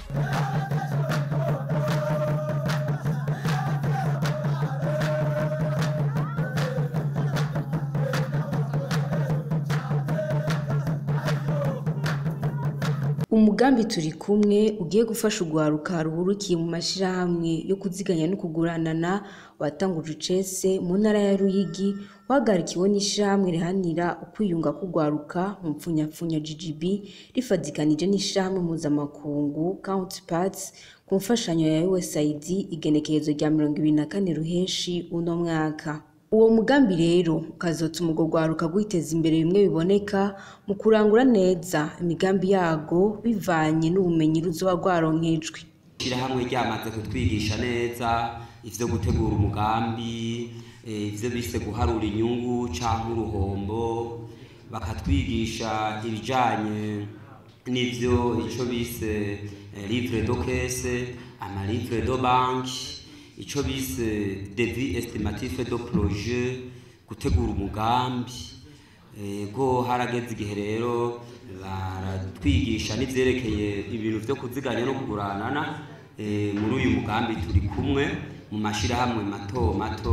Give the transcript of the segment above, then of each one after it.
Umugambi turi kumwe ugiye gufasha urwaruka ruhurukiye mu mashirahamwe yo kuziganya no kuguranana watanguje icese mu ntara ya Ruyigi wahagarikiwe n'ishirahamwe riharanira ukwiyunga k'urwaruka mu mpfunyapfunya GGB rifadikanije n'ishirahamwe mpuzamakungu Counterparts ku mfashanyo ya USAID igenekerezo rya mirongo ibiri na kane ruheshi uno mwaka. Uwo mugambi rero ukazotuma urwo rwaruka rwiteza imbere bimwe biboneka mu kurangura neza imigambi yarwo bivanye n'ubumenyi ruzoba rwaronkejwe. Ishirahamwe ryamaze kutwigisha neza ivyo gutegura umugambi, ivyo bise guharura inyungu canke uruhombo, bakatwigisha ibijanye n'ivyo ico bise livre de caisse, ama livre de banque, ico bise devis estimatif de projet, gutegura umugambi, ego harageze igihe rero baratwigisha n'ivyerekeye ibintu vyo kuziganya no kuguranana, muri uyu mugambi turi kumwe mu mashirahamwe mato mato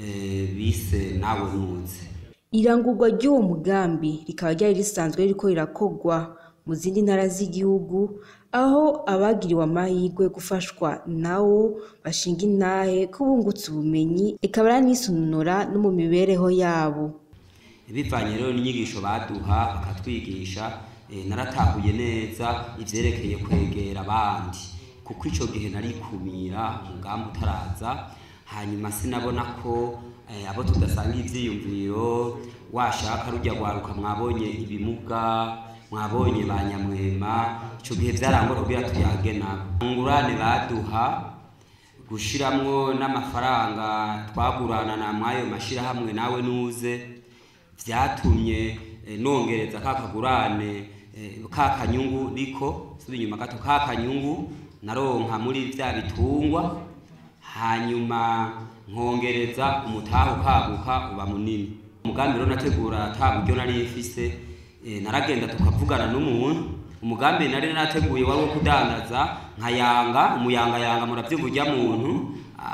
bise nawe nuze. Irangurwa ry'uwo mugambi rikaba ryari risanzwe ririko rirakorwa mu zindi ntara z'igihugu, aho abagiriwe amahirwe gufashwa nawo bashinga intahe ko bungutse ubumenyi, eka baranisununura no mu mibereho yabo. Bivanye rero n'inyigisho baduha bakatwigisha, naratahuye neza ivyerekeye kwegera abandi, kuko ico gihe narikumira umugambi utaraza, hanyuma sinabona ko abo tudasangiye ivyiyumviro, washaka rurya rwaruka mwabonye ibimuga, mwabonye ba nyamwema, ico gihe vyarangora kugira tuyage nabo. Ingurane baduha, gushiramwo n'amafaranga twaguranana mw'ayo mashirahamwe nawe nuze, vyatumye nongereza ka kagurane, ka kanyungu niko, nsubira inyuma gato, ka kanyungu naronka muri vya bitungwa, hanyuma nkongereza umutahe ukaguka uba munini. Umugambi rero nategura ata buryo nari mfise, naragenda tukavugana n'umuntu, umugambi nari narateguye wari uwo kudandaza nkayanga, umuyangayanga muravyiga urya muntu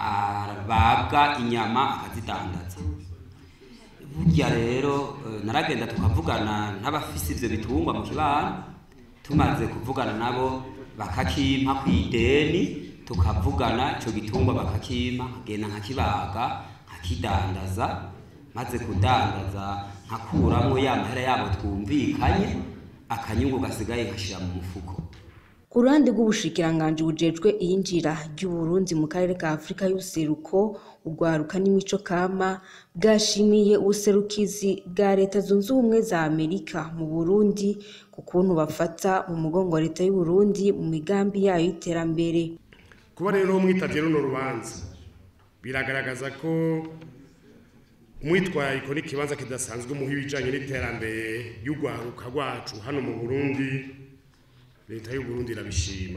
abaga inyama akazidandaza. Burya rero naragenda tukavugana n'abafise ivyo bitungwa mu kibano, tumaze kuvugana nabo bakakimpa kw'ideni, tukavugana ico gitungwa bakakimpa, nkagenda nkakibaga, nkakidandaza, maze kudandaza nkakuramwo ya mahera yabo twumvikanye, akanyungu gasigaye nkashira mu mufuko. Ku ruhande rw'ubushikiranganji bujejwe iyinjira ry'Uburundi mu karere ka Afurika y'ubuseruko, urwaruka n'imico kama, bwashimiye ubuserukizi bwa Leta zunze ubumwe za Amerika mu Burundi, ku kuntu bafata mu mugongo Leta y'Uburundi mu migambi yayo y'iterambere. Kuba rero mwitavye runo rubanza, biragaragaza ko umwitwarariko n'ikibanza kidasanzwe muha ibijanye n'iterambere y'urwaruka rwacu hano mu Burundi, leta y'Uburundi irabishima.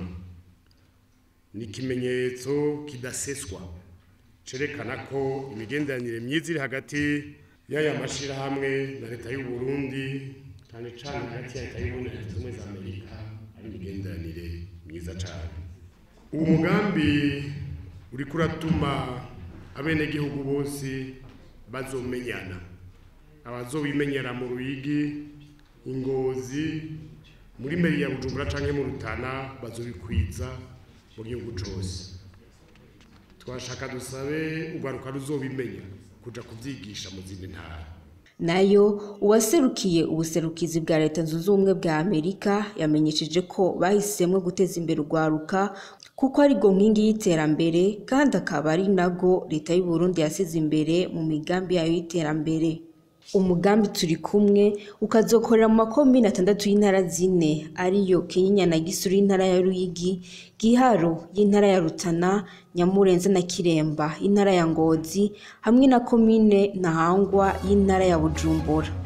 Ni ikimenyetso kidaseswa cerekana ko imigenderanire myiza iri hagati y'aya mashirahamwe na leta y'Uburundi, cane cane hagati ya leta y'Uburundi na leta zunze ubumwe za Amerika, ari imigenderanire myiza cane. Uwo mugambi uriko uratuma abenegihugu bose bazomenyana, abazobimenyera mu Ruyigi, Ingozi, muri meri ya Bujumbura canke mu Rutana bazobikwiza mu gihugu cose. Twashaka dusabe urwaruka ruzobimenya kuja kuvyigisha mu zindi ntara. Nayo uwaserukiye ubuserukizi bwa Leta zunze ubumwe bwa Amerika yamenyesheje ko bahisemwo guteza imbere urwaruka kuko arirwo nkingi y'iterambere kandi akaba ari narwo Leta y'Uburundi yasize imbere mu migambi yayo y'iterambere. Umugambi turi kumwe ukazokorera mu makomine atandatu y'intara zine ariyo Kinyinya na Gisuru y'intara ya Ruyigi, Giharo y'intara ya Rutana, Nyamurenza na Kiremba y'intara ya Ngozi hamwe na komine Ntahangwa y'intara ya Bujumbura.